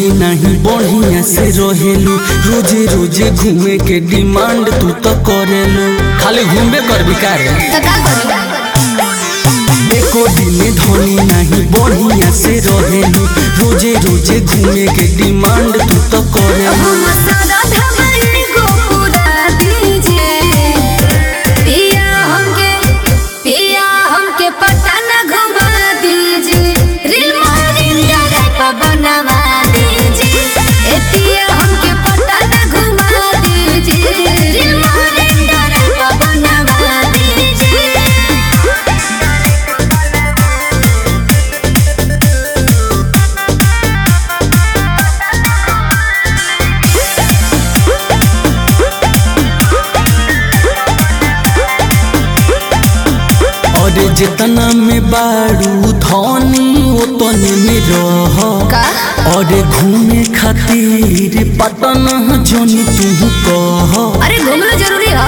धनी नहीं बढ़िया से रहेलू रोजे रोजे घूमे के डिमांड तू तो करेलू खाली घूमे कर बिकार तो का करी एको दिन धनी नहीं बढ़िया से रहेलू रोजे रोजे घूमे के डिमांड तू तो करेलू हम सारा धमनी को पूरा दीजिए पिया हमके पिया हमके पटना घुमा दीजिए रील मोरिंग पर बनवा दीजिए ए पिया हमके पटना घुमा दीजिए रील मोरिंग पर बनवा दीजिए और जितना में बारू धनी उतने में रह का? और घूमे खातिर पटना जोनी तू कह अरे घूमना जरूरी है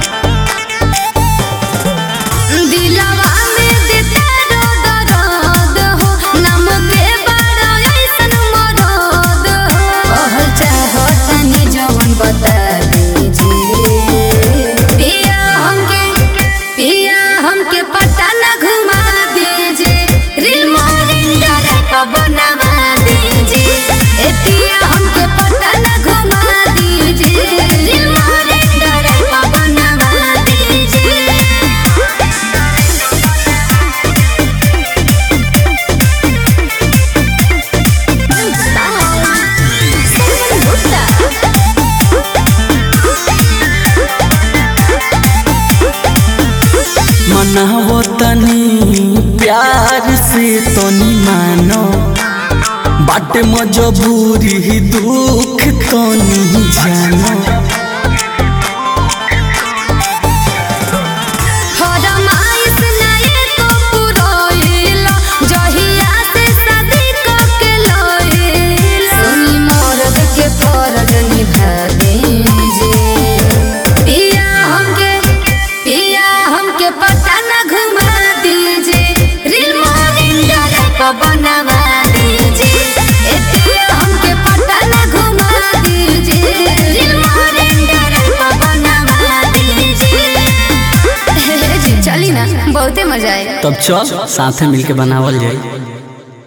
दिलवा में देता दर्द दर्द हो नम के बड़ा ऐसन मरद हो कहल चाहो तनी जवन बता दीजिए पिया हमके पिया हमके पता न घुमा दीजिए रील मोरिंग पर बनवा दीजिए ए पिया हमके पता न घुमा दीजिए रील मोरिंग पर बनवा दीजिए मनावो तनी प्यार से तनी मानो बाटे मजबूरी दुख तनी जानो फरमाइश नाये को पुरोइला, जहिया से शादी कके लइला। सुनी मर्द के फर्ज निभा दीजिए। पिया हमके पिया हमके पटना घुमा दीजिए रील मोरिंग पर बनवा दीजिए ए पिया हमके पटना घुमा दीजिए रील मोरिंग पर बनवा दीजिए जी, चली ना बहुते मजा आएगा तब चल साथे मिलके बनावल जाए